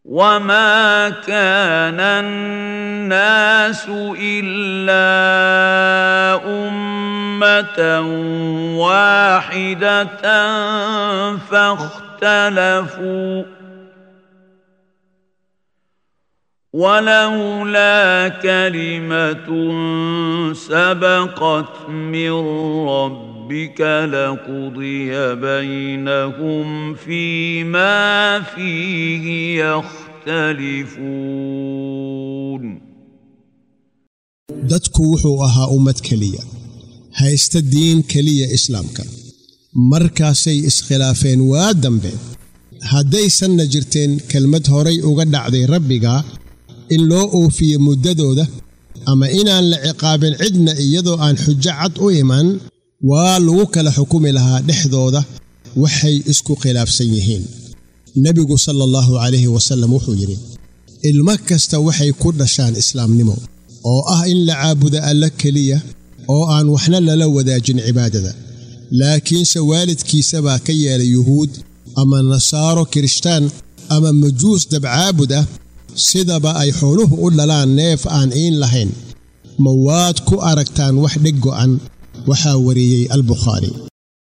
وما كان الناس الا امه واحده فاختلفوا ولولا كلمه سبقت من ربك لقضي بينهم فيما فيه يختلفون dadku wuxuu ahaa ummad keliya haysta diin keliya islaamka markaasay iskhilaafeen waa dambe haddaysanna jirteen kelmad horay uga dhacday rabbiga in loo oofiyo muddadooda ama inaan la ciqaabin cidna iyadoo aan xujo cad u iman waa lagu kala xukumi lahaa dhexdooda waxay isku khilaafsan yihiin nebigu sala allahu calayhi wasallam wuxuu yidhi ilmo kasta waxay ku dhashaan islaamnimo oo ah in la caabudo alla keliya oo aan waxna lala wadaajin cibaadada laakiinse waalidkiisa baa ka yeelay yuhuud ama nasaaro kirishtaan ama majuus dabcaabud ah sidaba ay xooluhu u dhalaan neef aan iin lahayn ma waad ku aragtaan wax dheg go'an waxaa wariyey albukhaari